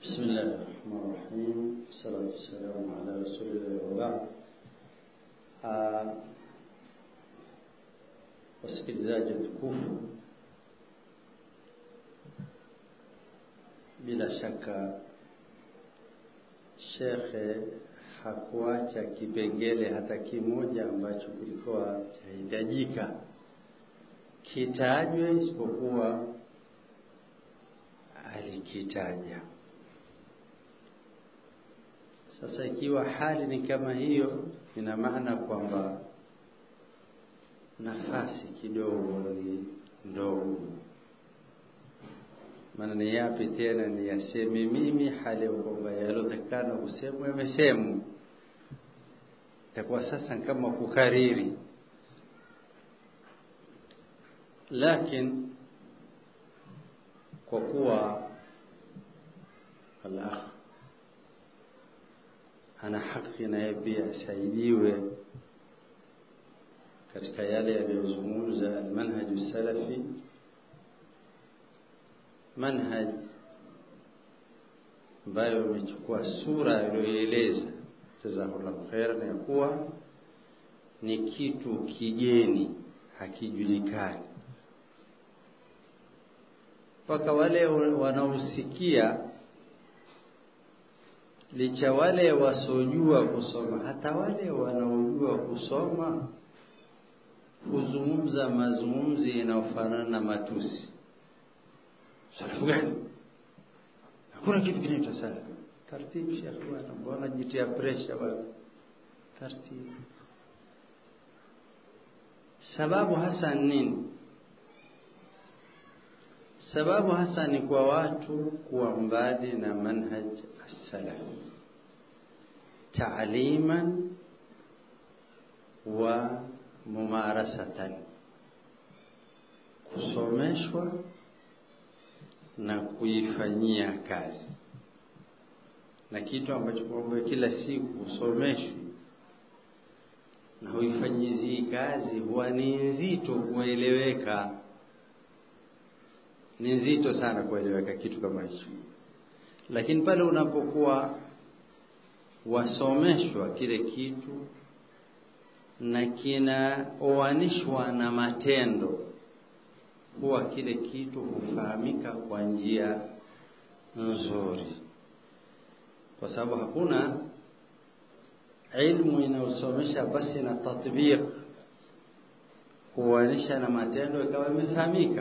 بسم الله الرحمن الرحيم الصلاة والسلام على رسول الله وبعد uh, wasikilizaji tukufu bila shaka shekhe hakuacha kipengele hata kimoja ambacho kilikuwa chahitajika kitajwe isipokuwa alikitaja sasa ikiwa hali ni kama hiyo ina maana kwamba nafasi kidogo ni ndogo maana ni yapi tena ni yaseme mimi hali ya kwamba yalotakana kusemwa yamesemwa itakuwa sasa kama kukariri lakini kwa kuwa al-akh ana haki naye pia asaidiwe katika yale yaliyozungumza almanhaju salafi manhaj ambayo imechukua sura iliyoeleza jazakallahu khairan ya kuwa ni kitu kigeni hakijulikani mpaka wale wanaosikia licha wale wasojua kusoma hata wale wanaojua kusoma kuzungumza mazungumzi yanayofanana na matusi salafu gani hakuna kitu kinaitwa salafu taratibu shekhi bwana mbona jitia pressure bwana taratibu sababu hasa nini sababu hasa ni kwa watu kuwa mbali na manhaj as-salaf ta'liman wa mumarasatan kusomeshwa na kuifanyia kazi na kitu ambacho kwamba kila siku usomeshwi na huifanyizii kazi huwa ni nzito kueleweka ni nzito sana kueleweka kitu kama hicho lakini pale unapokuwa wasomeshwa kile kitu na kinaoanishwa na matendo huwa kile kitu hufahamika kwa njia nzuri kwa sababu hakuna ilmu inayosomesha basi na tatbiq kuanisha na matendo ikawa imefahamika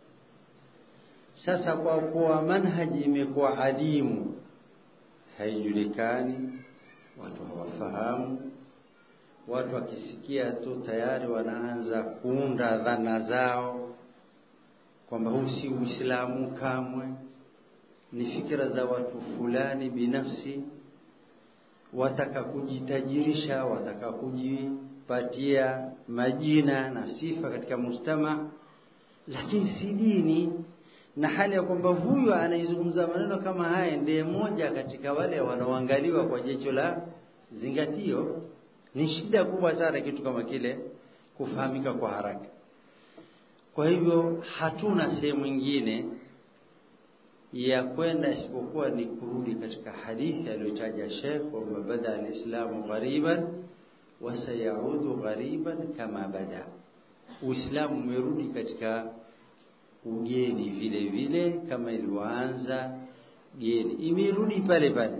sasa kwa kuwa manhaji imekuwa adimu haijulikani watu hawafahamu watu wakisikia tu tayari wanaanza kuunda dhana zao kwamba huu si uislamu kamwe ni fikra za watu fulani binafsi wataka kujitajirisha wataka kujipatia majina na sifa katika mujtama lakini si dini na hali ya kwamba huyu anaizungumza maneno kama haya ndiye moja katika wale wanaoangaliwa kwa jicho la zingatio ni shida kubwa sana kitu kama kile kufahamika kwa haraka kwa hivyo hatuna sehemu nyingine ya kwenda isipokuwa ni kurudi katika hadithi aliyotaja Sheikh kwamba bada alislamu ghariban wa sayaudu ghariban kama bada Uislamu umerudi katika ugeni vile vile kama ilivyoanza geni imerudi pale pale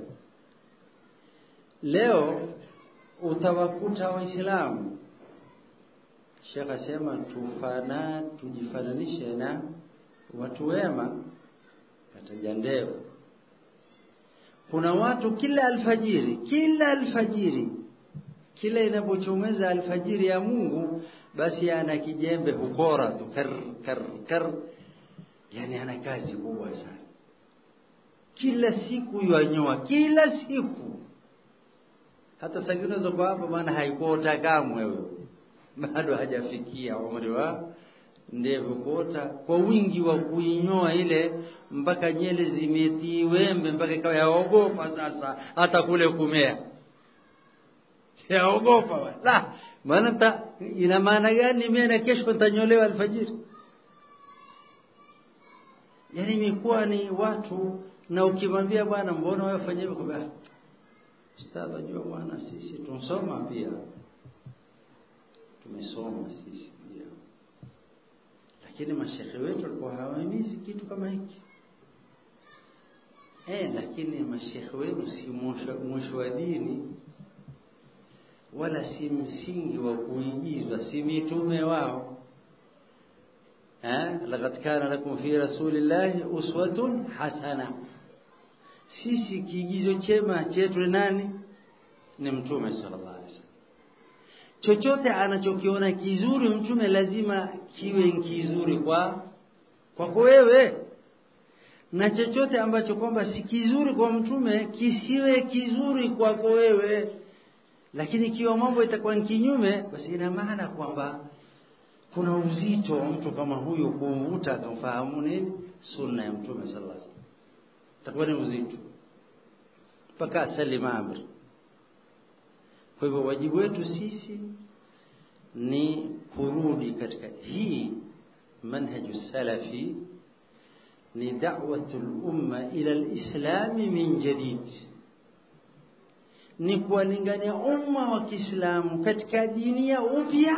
leo utawakuta waislamu Sheikh asema tufana tujifananishe na watu wema kataja ndevu kuna watu kila alfajiri kila alfajiri kila inapochomeza alfajiri ya Mungu basi ana kijembe hukora tu kar kar kar yani ana kazi kubwa sana kila siku yanyoa kila siku hata sangine zoko hapa maana haikuota kamwe wewe bado hajafikia umri wa ndevu kuota kwa wingi wa kuinyoa ile mpaka nyele zimetii wembe mpaka ikawa yaogopa sasa hata kule kumea yaogopa la maana ina maana gani mimi na kesho nitanyolewa alfajiri yani imekuwa ni watu na ukimwambia bwana mbona wewe fanya hivyo kwa ustadhi ajua bwana sisi tunsoma pia tumesoma sisi pia lakini mashekhe wetu walikuwa hawahimizi kitu kama hiki eh lakini mashekhe wenu si mwisho wa dini wala si msingi wa kuigizwa si mitume wao eh laqad kana lakum fi rasulillahi uswatun hasana sisi kiigizo chema chetu ni nani ni mtume sallallahu alaihi wasallam chochote anachokiona kizuri mtume lazima kiwe kizuri kwa kwako wewe na chochote ambacho kwamba si kizuri kwa mtume kisiwe kizuri kwako wewe lakini ikiwa mambo itakuwa kinyume basi ina maana kwamba kuna uzito wa mtu kama huyo kuvuta akamfahamu nini sunna ya mtume sallallahu alaihi wasallam itakuwa ni uzito mpaka asalima amri kwa hivyo wajibu wetu sisi ni kurudi katika hii manhaju salafi ni da'watu al-umma ila al-islam min jadid ni kuwalingania umma wa Kiislamu katika dini ya upya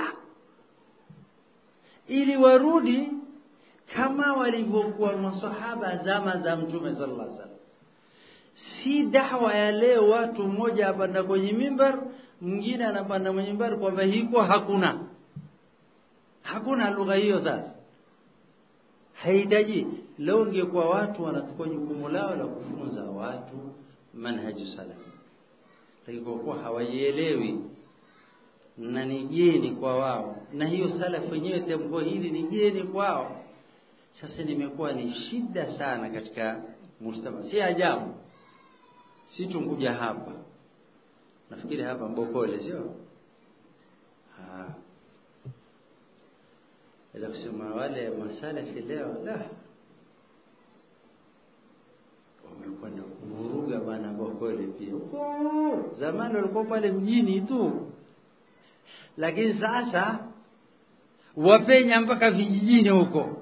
ili warudi kama walivyokuwa masahaba zama za mtume sallallahu alaihi wasallam si da'wa ya leo watu mmoja apanda kwenye mimbar mwingine anapanda kwenye mimbar kwamba hiko hakuna hakuna lugha hiyo sasa haihitaji leo ingekuwa watu wanachukua jukumu lao la kufunza watu manhaju salaf lakini kwa kuwa hawaielewi na ni jeni kwa wao na hiyo salaf wenyewe tamko hili ni jeni kwao sasa nimekuwa ni shida sana katika mujtama si ajabu si tunkuja hapa nafikiri hapa mbokole sio ah Ila kusema wale masalafi leo la wamekwenda kuvuruga bana Bokole pia. Huko zamani walikuwa pale mjini tu, lakini sasa wapenya mpaka vijijini huko.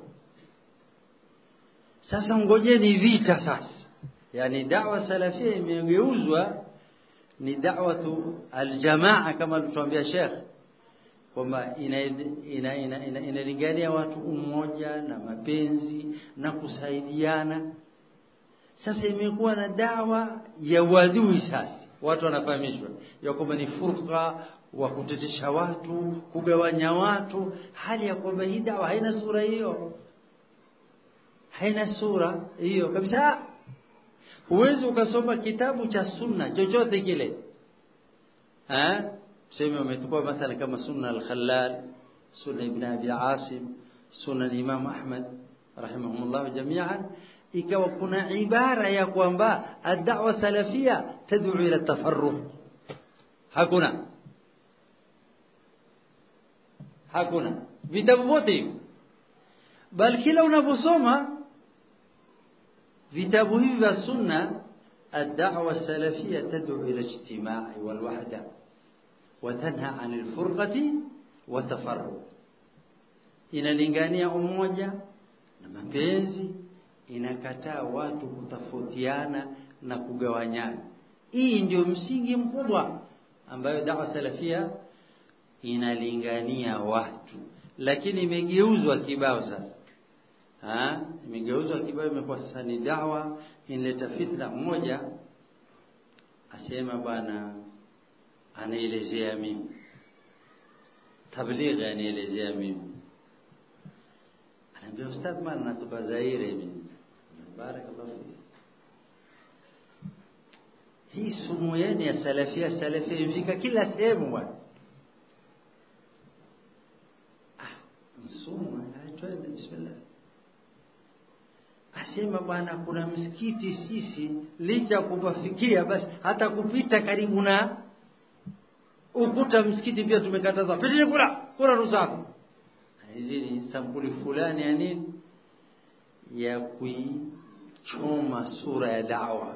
Sasa ngojeni vita sasa, yani dawa salafia imegeuzwa ni da'watu aljamaa kama alituambia Sheikh kwamba inalingania ina, ina, ina, ina watu umoja na mapenzi na kusaidiana. Sasa imekuwa na dawa ya wadui. Sasa watu wanafahamishwa ya kwamba ni furqa wa kutetesha watu, kugawanya watu, hali ya kwamba hii dawa haina sura hiyo, haina sura hiyo kabisa. Huwezi ukasoma kitabu cha sunna chochote kile eh tuseme umechukua mathalan kama sunna al-Khallal sunna ibn Abi Asim sunna al-Imam Ahmad rahimahumullah jami'an ikawa kuna ibara ya kwamba ad-da'wa salafia tad'u ila tafarruq hakuna hakuna vitabu vyote hivi bal kila unaposoma vitabu hivi vya sunna ad-da'wa salafia tad'u ila ijtima'i wal wahda وتنهى عن الفرقة وتفرق inalingania umoja na mapenzi inakataa watu kutofautiana na kugawanyana hii ndio msingi mkubwa ambayo dawa salafia inalingania watu lakini imegeuzwa kibao sasa ha imegeuzwa kibao imekuwa sasa ni dawa inaleta fitna mmoja asema bwana anaelezea mimi tablighi anaelezea mimi anaambia ustadh maana natoka Zaire mimi barakallahu fiki hii sumu yenu ya salafia salafia imefika kila sehemu bwana ah msumu twende bismillah asema bwana kuna msikiti sisi licha kupafikia basi hata kupita karibu na ukuta msikiti pia tumekataza pitini kula kula rusafu hizi ni sampuli fulani ya nini ya kuichoma sura ya dawa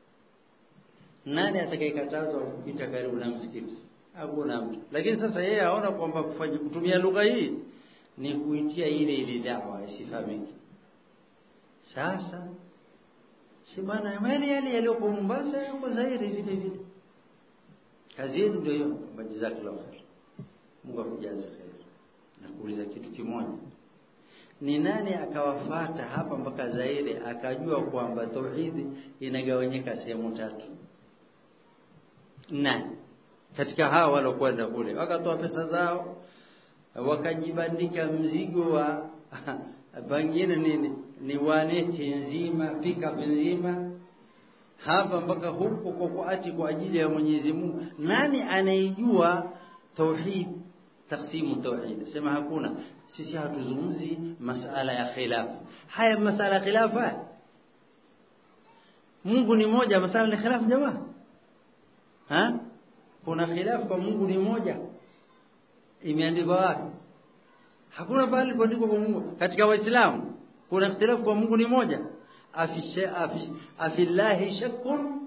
nani atakayekatazwa kupita karibu na msikiti hakuna mtu lakini sasa yeye aona kwamba kufanya kutumia lugha hii ni kuitia ile ile dawa isifahamike sasa si bwana yale yale yaliyopo Mombasa yako Zaire vile vile kazi yenu ndio hiyo jazakallahu khair Mungu akujaze khair na kuuliza kitu kimoja ni nani akawafata hapa mpaka Zaire akajua kwamba tauhidi inagawanyika sehemu tatu nani katika hao walokwenda kule wakatoa pesa zao wakajibandika mzigo wa pengine nini ni waneti nzima pickup nzima hapa mpaka huko kwa kuati kwa ajili ya Mwenyezi Mungu nani anaijua tauhid taksimu tauhid sema hakuna sisi hatuzungumzi masala ya khilaf haya masala ya khilaf haya Mungu ni moja masala ni khilaf jamaa ha kuna khilaf kwa Mungu ni moja imeandikwa wapi hakuna pale kuandikwa kwa Mungu katika waislamu kuna ikhtilafu kwa Mungu ni moja afisha afish, afillahi shakkun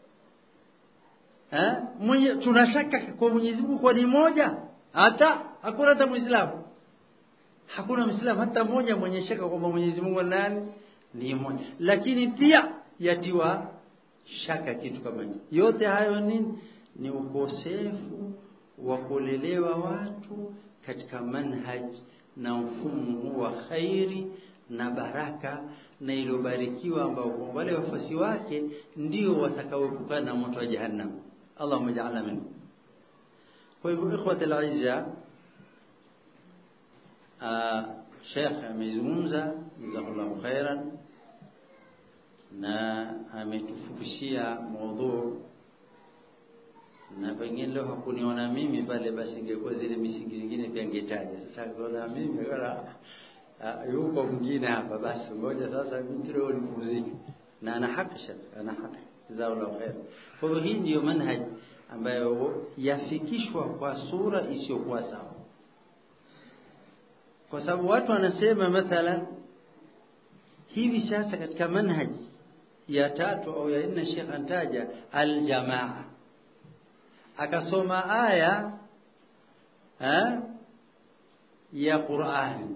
eh mwenye tunashaka kwa Mwenyezi Mungu kwa ni moja hata hakuna hata muislamu hakuna muislamu hata mmoja mwenye shaka kwamba Mwenyezi Mungu nani ni mmoja lakini pia yatiwa shaka kitu kama hicho yote hayo nini ni ukosefu wa kulelewa watu katika manhaj na mfumo huu wa khairi na baraka na iliyobarikiwa ambao kwa wale wafuasi wake ndio watakaoepukana na moto wa jahannam Allahumma ja'alna minhum kwa hivyo ikhwati al-aizza Sheikh amezungumza jazakallahu khairan na ametufukushia maudhu na pengine leo hakuniona mimi pale basi ingekuwa zile misingi zingine pia ngetaja sasa kuona mimi wala yuko mwingine hapa basi ngoja sasa mimi leo nipumzike na ana haki shaka ana haki jazakallahu khair kwa hivyo hii ndiyo manhaj ambayo yafikishwa kwa sura isiyokuwa sawa kwa sababu watu wanasema mathalan hivi sasa katika manhaj ya tatu au ya nne Sheikh antaja aljamaa akasoma aya ha, ya Qur'an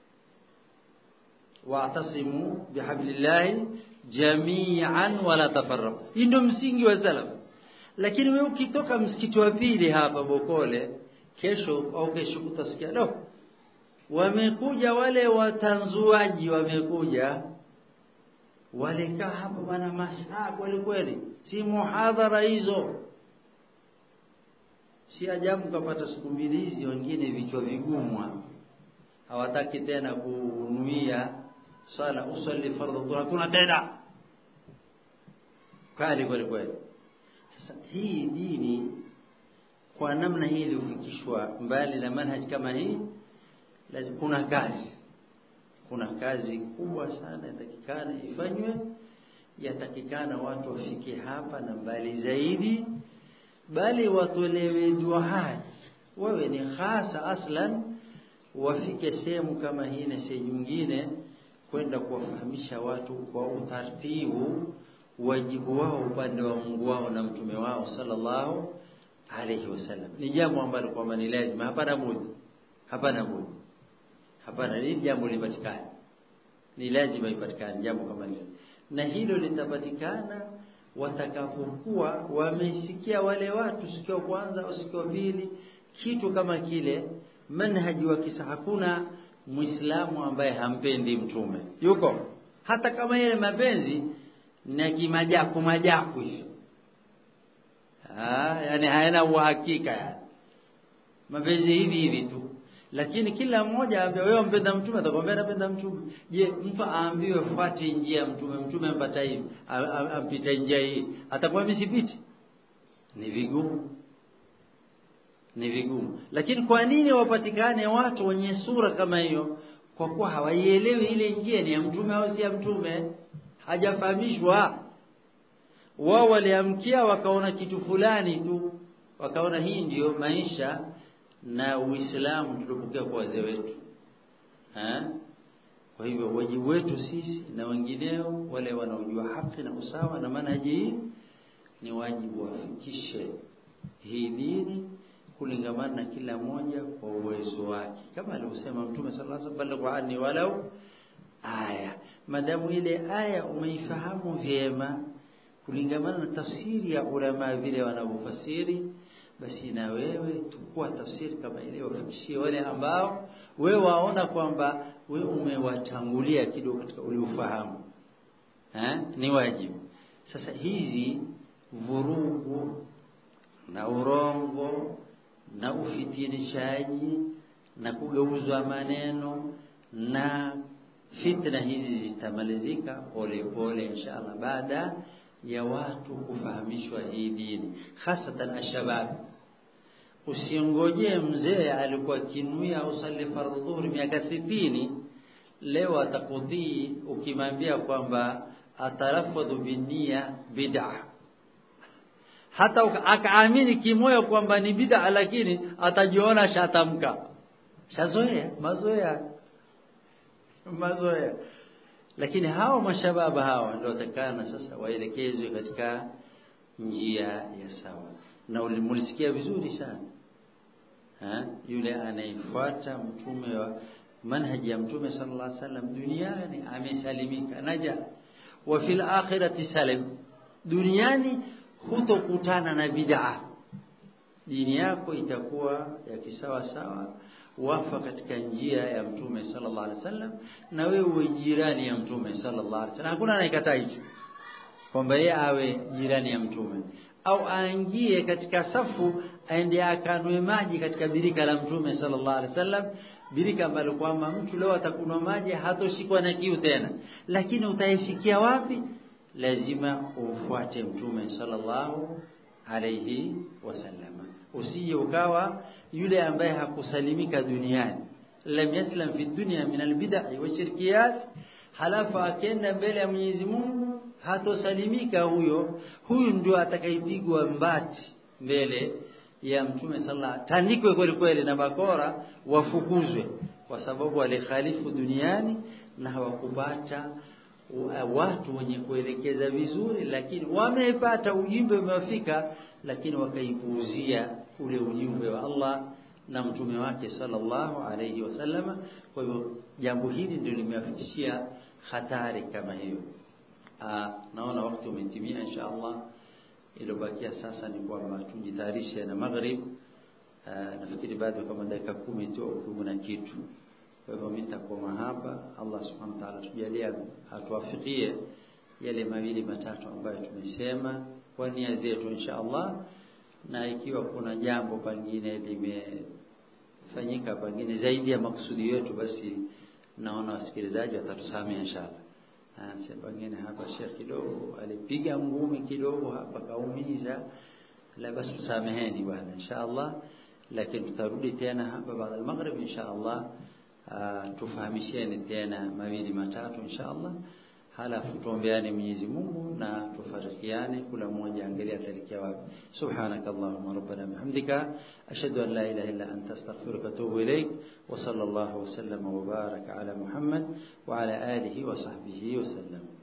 wa'tasimu bihablillahi jami'an wala tafarraqu hii ndio msingi wa salaf lakini wewe ukitoka msikiti wa pili hapa Bokole kesho au kesho utasikia do wamekuja wale watanzuaji wamekuja walikaa hapa bwana masaa kweli kweli si muhadhara hizo si ajabu kapata siku mbili hizi wengine vichwa vigumu hawataki tena kunuia sala usalli fardhu dhuhur kuna tena kali kweli kweli sasa hii dini kwa namna hii iliyofikishwa mbali na manhaj kama hii lazima kuna kazi kuna kazi kubwa sana yatakikana ifanywe yatakikana watu wafike hapa na mbali zaidi bali watolewe duaat wawe ni hasa aslan wafike sehemu kama hii na sehemu nyingine kwenda kuwafahamisha watu kwa utaratibu wajibu wao upande wa Mungu wao na mtume wao sallallahu alayhi wasallam ni jambo ambalo kwamba ni lazima hapana budi hapana budi hapana ni jambo lipatikane ni lazima ipatikane jambo kama hilo na hilo litapatikana watakapokuwa wamesikia wale watu siku ya kwanza au siku ya pili kitu kama kile manhaji wa kisa hakuna muislamu ambaye hampendi mtume yuko hata kama yale mapenzi na kimajaku majaku hivyo ah yani hayana uhakika yani mapenzi hivi hivi tu lakini kila mmoja aambia wewe mpenda mtume atakwambia napenda mtume je mtu aambiwe fuati njia mtume mtume ampata hivi ampita njia hii atakuwa misipiti ni vigumu ni vigumu lakini kwa nini wapatikane watu wenye sura kama hiyo kwa kuwa hawaielewi ile njia ni ya mtume au si ya mtume hajafahamishwa wao waliamkia wakaona kitu fulani tu wakaona hii ndiyo maisha na Uislamu tuliopokea kwa wazee wetu ha? kwa hivyo wajibu wetu sisi na wengineo wale wanaojua haki na usawa na manhaji hii ni wajibu wafikishe hii dini kulingamana na kila mmoja kwa uwezo wake kama alivyosema mtume sallallahu alaihi wasallam balighu anni walau aya madamu ile aya umeifahamu vyema kulingamana na tafsiri ya ulama vile wanavyofasiri basi na wewe tukua tafsiri kama ile wafikishie wale ambao wewe waona kwamba wewe umewatangulia kidogo katika ule ufahamu eh ni wajibu sasa hizi vurugu na urongo na ufitinishaji na kugeuzwa maneno na fitna hizi zitamalizika pole pole inshallah baada ya watu kufahamishwa hii dini hasatan ashabab usingojee mzee alikuwa kinuia usalli fardhu dhuhri miaka sitini leo atakudhii ukimwambia kwamba atarafadhu binia bid'a hata akaamini kimoyo kwamba ni bid'a lakini atajiona shatamka shazoea mazoea mazoea lakini hawa mashababa hawa ndio watakana sasa waelekezwe katika njia ya sawa na ulimulisikia vizuri sana ha? yule anayefuata mtume wa manhaji ya mtume sallallahu alaihi wasallam duniani amesalimika naja wa fil akhirati salim duniani hutokutana na bid'a dini yako itakuwa ya kisawa sawa wafa katika njia ya mtume sallallahu alaihi wasallam na wewe uwe jirani ya mtume sallallahu alaihi wasallam hakuna anayekataa hicho kwamba yeye awe jirani ya mtume au aingie katika safu aende akanwe maji katika birika la mtume sallallahu alaihi wasallam birika ambalo kwamba mtu leo atakunwa maji hatoshikwa na kiu tena lakini utaifikia wapi lazima ufuate mtume sallallahu alaihi wasallam usije ukawa yule ambaye hakusalimika duniani lam yaslam fi dunya min albid'i wa shirkiyat halafu akenda mbele ya Mwenyezi Mungu hatosalimika huyo huyu ndio atakayepigwa mbati mbele ya mtume sallallahu tandikwe kweli kweli na bakora wafukuzwe kwa sababu walikhalifu duniani na hawakupata watu wenye kuelekeza vizuri lakini wamepata ujumbe umewafika lakini wakaipuuzia ule ujumbe wa Allah na mtume wake sallallahu alayhi wasallama kwa hivyo jambo hili ndio limewafikishia hatari kama hiyo Aa, naona wakati umetimia insha Allah iliyobakia sasa ni kwamba tujitayarishe na maghrib nafikiri bado kama dakika kumi tu au kumi na kitu kwa hivyo mimi nitakoma hapa Allah subhanahu wa ta'ala tujalie atuwafikie yale mawili matatu ambayo tumesema kwa nia zetu insha Allah na ikiwa kuna jambo pengine limefanyika pengine zaidi ya makusudi yetu basi naona wasikilizaji watatusamea inshallah Anasema pengine hapa Sheikh kidogo alipiga ngumi kidogo hapa kaumiza la basi tusameheni bwana inshallah lakini tutarudi tena hapa baada ya maghrib inshallah tufahamisheni tena mawili matatu inshallah halafu tuombeane Mwenyezi Mungu na tufarikiane kula mmoja angalia atalikia wapi subhanakallahumma rabbana bihamdika ashhadu an la ilaha illa anta astaghfiruka wa atubu ilaik wa sallallahu wa sallama wa baraka ala muhammad wa ala alihi wa sahbihi wa sallam